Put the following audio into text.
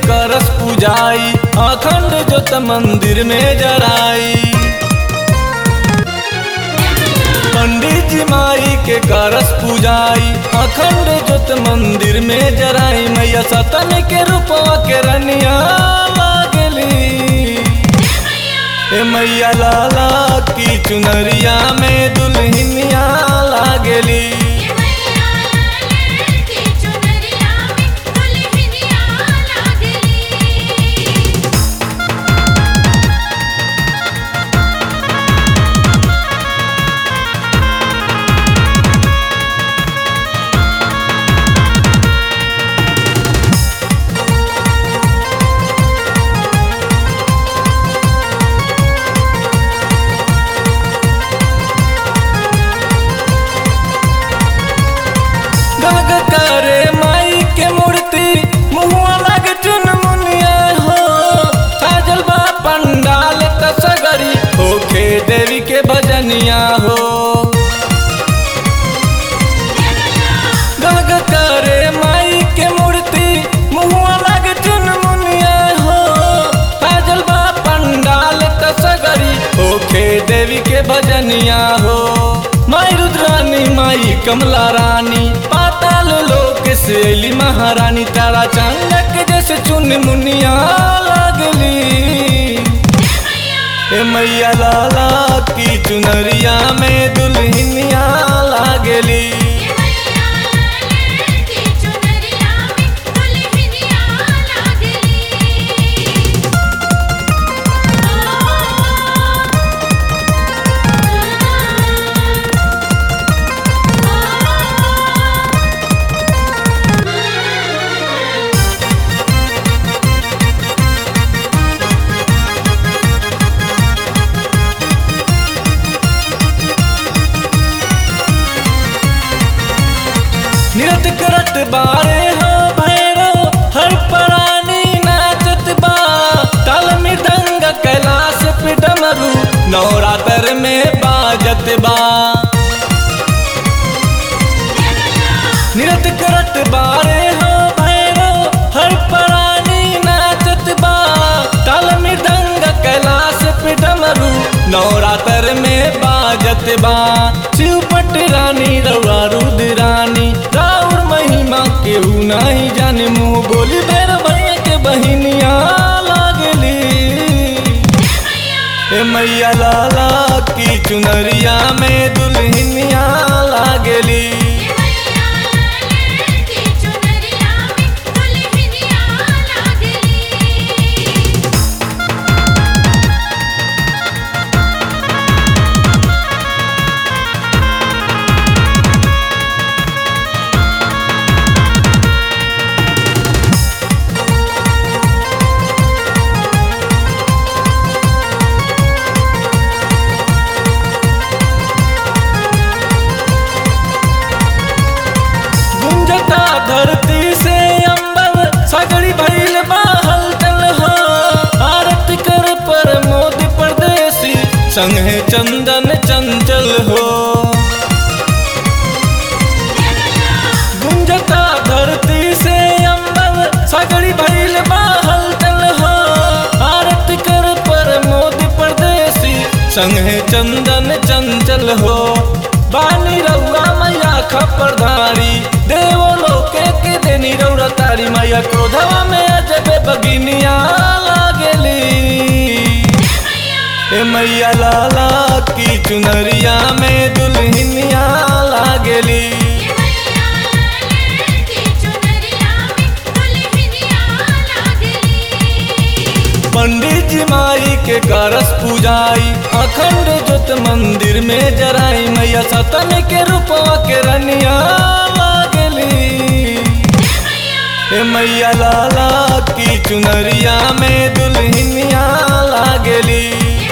करस पूजाई अखंड जोत मंदिर में जराई पंडित जी माई के करस पूजाई अखंड जोत मंदिर में जराई मैया सतन के रूपवा के रनिया लागली ए मैया लाला की चुनरिया में दुल्हनिया लागली ये मैया लाले की चुनरिया में दुल्हनिया लागली गग करे माई के मूर्ति मुहुआ लग चुन मुनिया हो साजल बा पंडाल तसगरी होखे देवी के भजनिया हो गग करे माई के मूर्ति मुहुआ लग चुन मुनिया हो साजल बा पंडाल तसगरी होखे देवी के भजनिया हो माई रुद्रानी माई कमला रानी पाताल लोक से अली महारानी तारा चंदक जैसे चुन मुनिया लागली ए मैया लाला की चुनरिया में दुल्हनिया लागली ये मैया लाले की चुनरिया में दुल्हनिया लागली निरत करत बारे हो भैरो हर प्राणी नाचत बा ताल मृदंग कैलाश पे डमरू नवरात्र में बाजत बा निरत करत बारे हो भैरो हर प्राणी नाचत बा ताल मृदंग कैलाश पे डमरू नवरात्र में बाजत बा शिवपट रानी रउआ रुद रानी राउर महिमा केहू नहीं जाने मुँह बोली बेर भैया के बहिनिया लागली ए मैया लाला की चुनरिया में दुल्हनिया लागली ये मैया लाले की चुनरिया में दुल्हनिया लागली गुंजता धरती से अंबर सगड़ी भइल बाहल चल हो आरती कर पर मोदी परदेसी संगे चंदन चंचल हो गुंजता धरती से अंबर सगड़ी भइल बाहल चल हो आरती कर पर मोदी परदेसी संगे चंदन चंचल हो बानी रउआ मैया खपरधारी देवो लोके के देनी रउरा तारी मैया क्रोधवा में अजबे बगिनिया लागली ए मैया लाला की चुनरिया में दुल्हनिया लागली ये मैया लाले की चुनरिया में दुल्हनिया लागली पंडित जी माई के करस पूजाई अखंड जोत मंदिर में जराई मैया सतन के रूपवा के रनिया लागली ए मैया लाला की चुनरिया में दुल्हनिया लागली